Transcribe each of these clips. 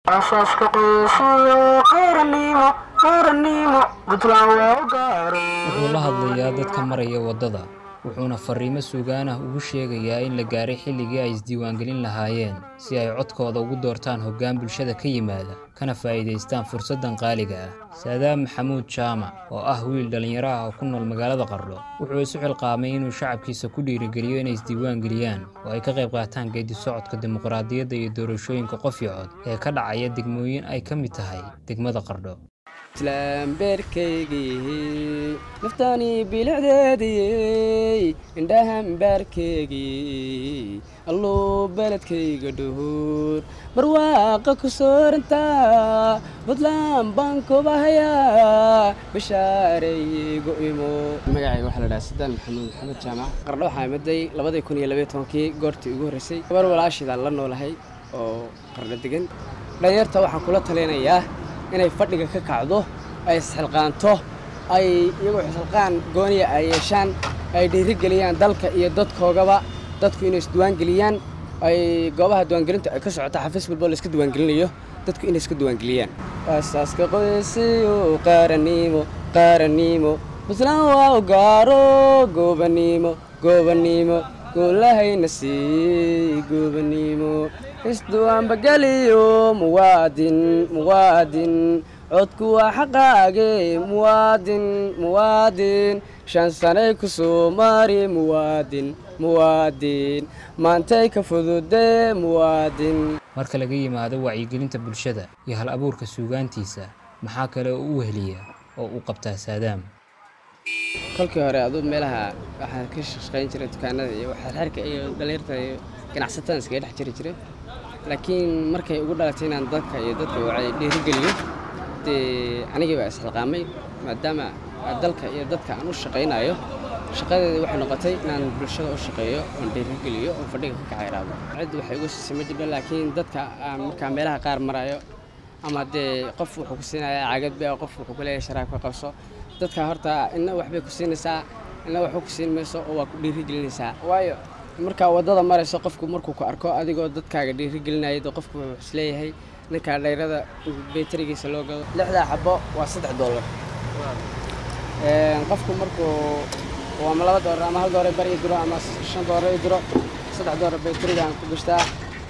aasaaska qoysiyo qaranimo qaranimo puntland waa u gaaro wuxuu la hadlayaa dadka maraya waddada wuxuuna farriimo sugaan ah ugu sheegayaa in la gaaray xilligii ay isdiiwaangelin lahaayeen si ay codkooda ugu doortaan hoggaan bulshada ka yimaada kana faa'iidaystaan fursaddan qaaliga ah saadaam maxamuud jaamac oo ah wiil dhallinyaro ah oo ku nool magaalada qardho wuxuu isu xilqaamay inuu shacabkiisa ku dhiirigeliyo inay isdiiwaangeliyaan oo ay ka qayb qaataan geedi socodka dimuqraadiyadda iyo doorashooyinka qof iyo cod ee ka dhacaya degmooyin ay ka mid tahay degmada qardho islaambeerkaygii naftani bilicdeediyey indhahambaarkaygii alluu beledkayga dhuhur barwaaqa ku soorantaa buntland baan kubahayaa bashaareyigu imo magacayga waxaa la dhaha sadaan maxamuud maxamed jaamac qardho waxaa imaday labadii kun iyo labaiy tobankii goortii ugu horreysay gabar walaashidaan la noolahay oo qardho degan dhalinyarta waxaan kula talinayaa inay fadhiga ka kacdo ay isxilqaanto ay iyagoo isxilqaan gooniya ay yeeshaan ay dhiirigeliyaan dalka iyo dadkoogaba dadku inay isdiwaangeliyaan ay goobaha diiwaangelinta ay ka socota xafiis walbo la iska diiwaangelinayo dadku inay iska diiwaangeliyaan aasaaska qoysiyo qaranimo qaranimo puntland waa u gaaro goobanimo goobanimo goolahayna siiyey goobanimo isdiwaanbageliyo muwaadin muwaadin codku waa xaqaage muwaadin muwaadin shan sanay ku soo mari muwaadin muwaadin maantay ka fududee muwaadin marka laga yimaado wacyigelinta bulshada iyo hal abuurka suugaantiisa maxaa kale oo u weheliya oo uu qabtaa saadaam kolkii hore aduu meelaha waxaa ka shaqayn jiray dukaanada iyo xerxerka iyo dhalinyarta iyo ganacsatada iskaga dhex jiri jiray laakiin markay ugu dhalatay inaan dadka iyo dadka wacay dhiirigeliyo dee anigii baa isxilqaamay maadaama dalka iyo dadka aan u shaqaynayo shaqadeedii waxay noqotay inaan bulshada u shaqeeyo oon dhiirigeliyo oon fadhiga ka kacayraado cid waxay igu siisay ma jirto laakiin dadka aan markaa meelaha qaar marayo ama dee qof wuxuu ku siinayaa cagad bia qof wuxuu ku leeyahay sharaab ka qabso dadka horta inna waxbay ku siinaysaa inna waxba ku siin mayso oo waa ku dhiirigelinaysaa waayo markaa waddada marayso qofku markuu ku arko adigoo dadkaaga dhiirigelinaya dee qofku wuxuu isleeyahay ninkaa dhayrada beterigiisa loo gado lixdaa xabo waa saddex doolar qofku markuu ama laba doolar ama hal doolar bar ii diro ama shan doolar ii diro saddex doolar beterigaan ku gashtaa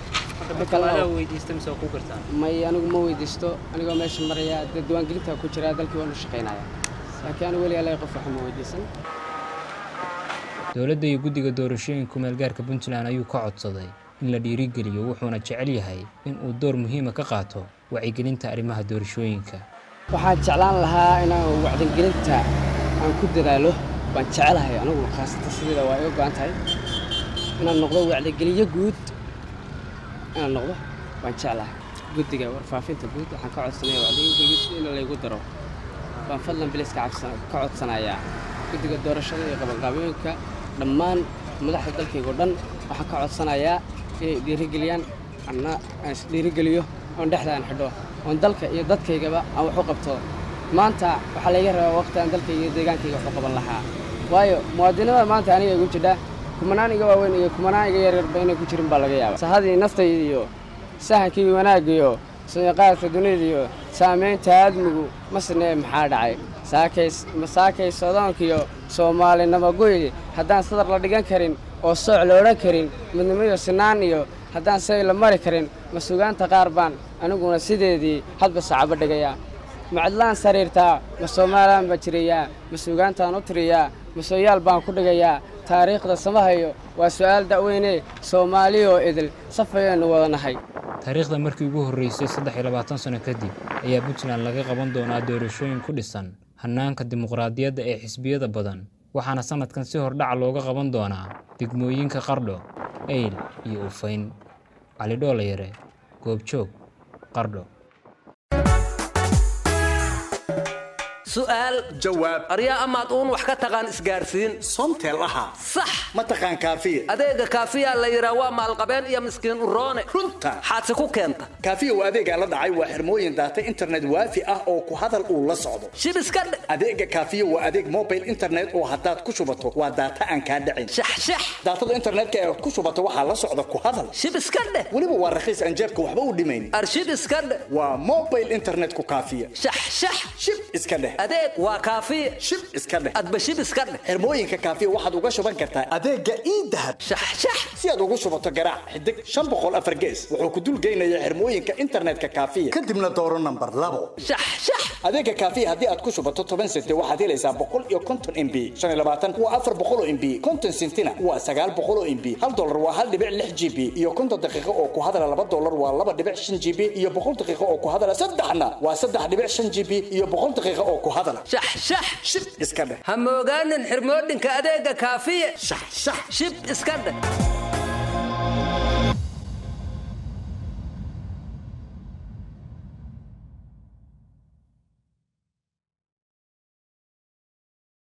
may anigu ma weydiisto anigoo meesha maraya dee diiwaangelinta ku jiraa dalkii waanu shaqaynaya laakiin anigu weli alay qof waxa ma weydiisan dowladda iyo guddiga doorashooyinka meelgaarka puntland ayuu ka codsaday in la dhiirigeliyo wuxuuna jecel yahay in uu door muhiima ka qaato wacyigelinta arrimaha doorashooyinka waxaan jeclaan lahaa inaan wacdigelinta aan ku dadaalo waan jecelahay anigu khaasatan sideeda waa iga go-an tahay inaan noqdo wacdigeliyo guud inaan noqdo waan jeclahay guddiga warfaafinta guud waxaan ka codsanaya wacdigelinta in laygu daro waan fadlan biliska ka codsanayaa guddiga doorashada iyo qabanqaabooyinka dhammaan madaxda dalkaygo dhan waxaan ka codsanayaa inay dhiirigeliyaan anna aan isdhiirigeliyo oon dhexda aan xidho oon dalka iyo dadkaygaba aan wax u qabto maanta waxaa layga rabaa waqti aan dalkayga iyo deegaankayga wax u qaban lahaa waayo muwaadinimada maanta aniga igu jidha kumanaan iga waaweyn iyo kumanaan iga yaryarba inay ku jirin baa laga yaaba sahadii naftayda iyo sahankii wanaaggiyo suuqaadka dunida iyo saamaynta aadmigu masne maxaa dhacay saakay sodoonkiyo soomaalinimo goy haddaan sadar la dhigan karin oo sooc la odhan karin midnimo iyo sinaan iyo haddaan say la mari karin ma sugaanta qaar baan aniguna sideedii hadba sacabo dhigayaa ma cidlaan sariirtaa ma soomaalaan baa jirayaa ma sugaantaan u tiriyaa ma sooyaal baan ku dhigayaa taariikhda samahayo waa su'aal da'weyne soomaali oo idil safayaynu wada nahay taariikhda markii ugu horreysay saddex iyo labaatan sano kadib ayaa puntland laga qaban doonaa doorashooyin ku dhisan hannaanka dimuqraadiyadda ee xisbiyada badan waxaana sannadkan si hordhaca looga qaban doonaa degmooyinka qardho eyl iyo ufayn cali dhoolayare goobjoog qardho su'aal jawaab aryaa amaad uun wax ka taqaan isgaarsiin somtel ahaa sax ma taqaan kaafiya adeega kaafiyaa la yidhaa waa maalqabeen iyo miskiin uroone runta xaadsi ku keenta kaafiya waa adeegaa la dhacay waa xirmooyin daata internet waafi ah oo ku hadal uu la socdo shib iska dhe adeega kaafiya waa adeeg mobile internet oo haddaad ku shubato waa daata aan kaa dhicin shaxshax daatada internetka ee ku shubato waxaa la socda ku hadal shib iska dheh weliba waa rakiis aan jeebka waxba u dhimayn arshib iska dheh waa mobile internetku kaafiya shaxshax shib iska dheh adeeg waa kaafiya shib iska dheh adba shib iska dheh xirmooyinka kaafiya waxaad uga shuban kartaa adeega iidahab shaxshax si aad ugu shubato garaac xidig shan boqol afar gees wuxuu ku dulgeynayaa xirmooyinka internetka kaafiya kadibna dooro nambar labo shaxshax adeega kaafiya haddii aad ku shubato toban sente waxaad helaysaa boqol iyo konton mb shan iyo labaatan waa afar boqol oo mb konton sentina waa sagaal boqol oo mb hal dolar waa hal dhibic lix g b iyo konton daqiiqo oo ku hadala laba dolar waa laba dhibic shan g b iyo boqol daqiiqo oo ku hadala saddexna waa saddex dhibic shan g b iyo boqol daqiiqo oo ku hadala shaxshax shib iska dheh ha moogaanin xirmoodhinka adeega kaafiya shax shax shib iska dheh